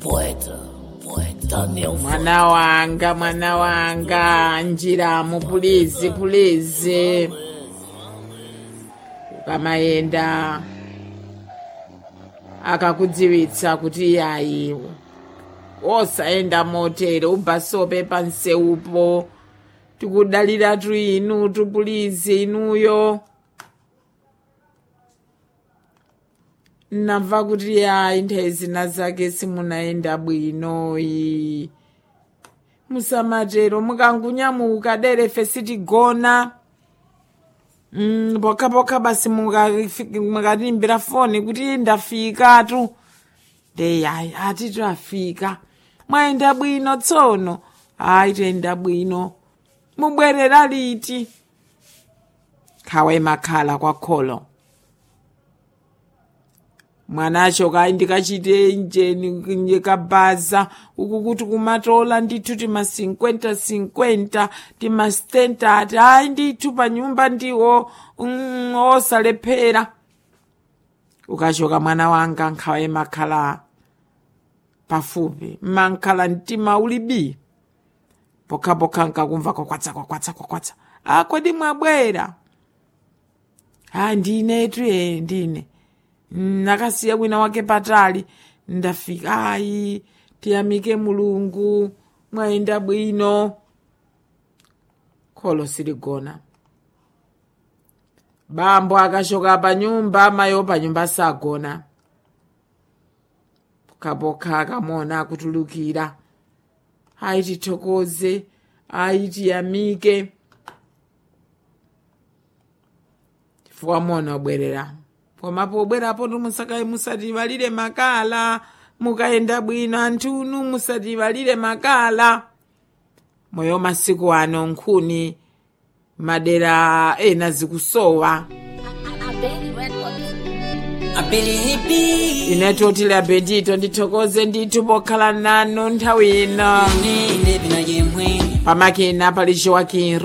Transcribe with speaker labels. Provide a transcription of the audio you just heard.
Speaker 1: poeta, poeta Daniel
Speaker 2: mwana wanga mwana wanga njiramo pulizi pulizi ukamayenda akakudziwitsa kuti iyayi osaenda motere ubhasope panseupo tikudaliratu inu tupulizi inuyo namva kuti ayi nthawi zina zake simunaenda bwinoyi musamatero mukangunyamuka derefe sitigona mm, pokhapokha basi mukafi- mukatimbira foni kuti ndafikatu ndeyi ayi atitu afika mwayenda bwino tsono ayi tayenda bwino mubwerera liti khawe makhala kwakholo mwanacho kayi ndikachite njeni ndikabhaza uku kuti kumatola ndithu tima 50 50 tima stentati ayi ndithu pa nyumba ndiwo mm, osalephera ukachoka mwana wanga nkhawa makhala pafupi mankhala mtima ulibi pokhapokha nkakumva kwakwatsa kwakwatsa kwakwatsa a kodi mwabwera a ndinetu e ndine nakasiya wina wake patali ndafika ayi tiyamike mulungu mwayenda bwino kholo siligona bambo akachoka pa nyumba mayo pa nyumba sagona pokhapokha akamona akutulukira ayi tithokoze ayi tiyamike chifukwa mona obwerera koma pobwerapo musaka musativalire makala mukayenda bwino anthunu musativalire makala moyo masiku ano nkhuni madera ena zikusowa inetu otile apetito ndithokoze ndithu pokhala nanu nthawi ino pamakina pali joaquin